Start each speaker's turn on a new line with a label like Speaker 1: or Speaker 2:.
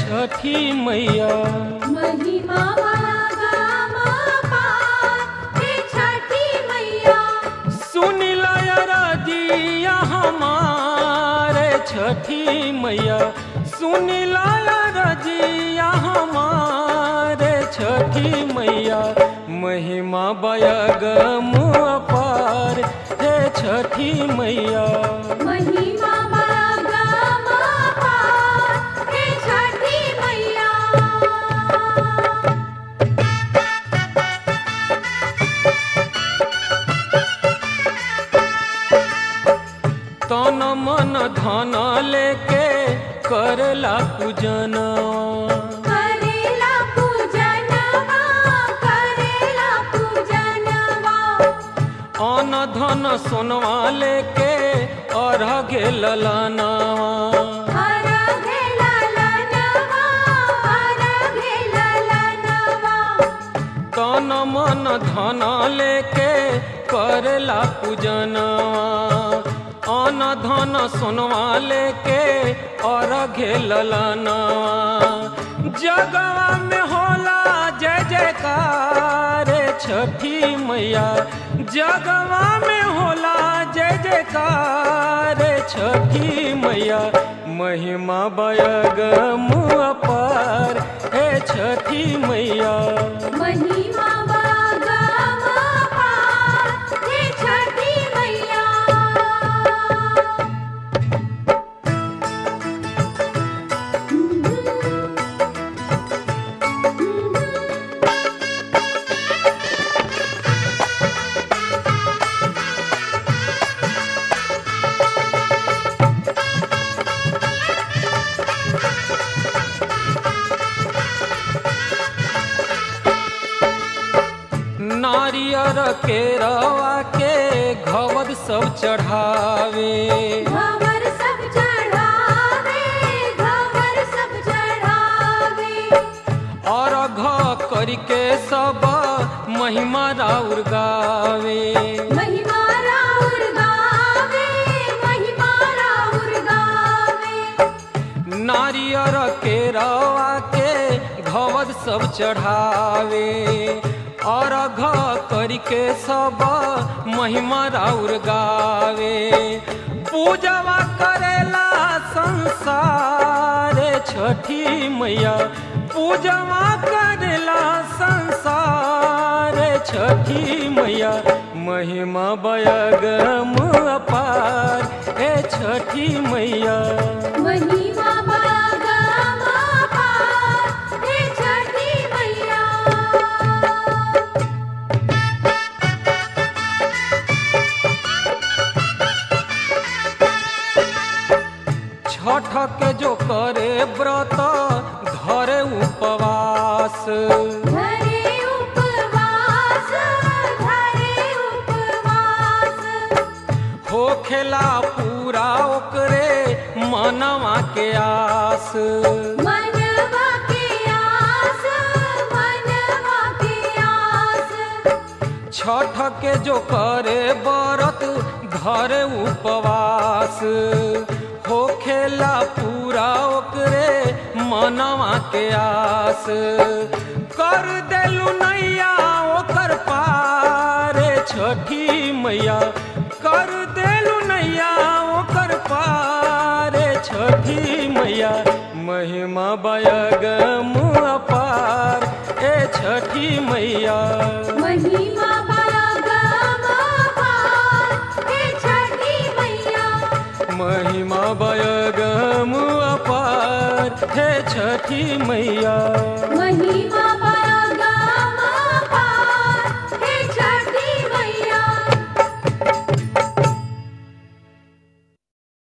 Speaker 1: छठी मैया
Speaker 2: महिमा गामा पार हे छठी मैया
Speaker 1: सुनिला रजिया हमारे छठी मैया सुनिला रजिया हमारे छठी मैया महिमा बयगम अपार हे छठी मैया
Speaker 2: महिमा गामा पार हे छठी मैया
Speaker 1: तन मन धन लेके करला पूजनवा
Speaker 2: करेला पूजनवा करेला पूजनवा
Speaker 1: अन धन सोनवा लेके अर्घ ललनवा
Speaker 2: हर घेला लनवा हर घेला लनवा
Speaker 1: तन मन धन लेके करला पूजनवा अन धन सोनवा लेके अर्घ ललनवा जगवा में होला जय जयकार छठी मैया जगवा में होला जय जयकार छठी मैया महिमा बयगम अपार हे छठी मैया
Speaker 2: महिमा गामा पार हे छठी मैया
Speaker 1: नारियर के रवा के घवद सब चढ़ावे
Speaker 2: घवर सब चढ़ावे घवर सब चढ़ावे
Speaker 1: और घ करके सब महिमा राउर गावे
Speaker 2: महिमा राउर गावे महिमा राउर गावे
Speaker 1: नारियर के रवा के घवद सब चढ़ावे और घ करके सब महिमा राउर गावे पूजवा करेला संसार छठी मैया पूजवा करेला संसार छठी मैया महिमा बयगम अपार हे छठी मैया
Speaker 2: महिमा गामा पार हे छठी मैया
Speaker 1: छठ के जो करे व्रत धरे उपवास
Speaker 2: धरे उपवास धरे उपवास
Speaker 1: होखेला पूरा ओकरे मनवा के आस
Speaker 2: मनवा के आस मनवा के आस
Speaker 1: छठ के जो करे व्रत धरे उपवास होखेला पूरा ओकरे मनवा के आस कर देलू नैया ओकर पार छठी मैया कर देलू नैया ओकर पार छठी मैया महिमा बयगम अपार ए छठी मैया
Speaker 2: महिमा गामा पार हे छठी मैया
Speaker 1: महिमा बयगम अपार हे छठी मैया
Speaker 2: महिमा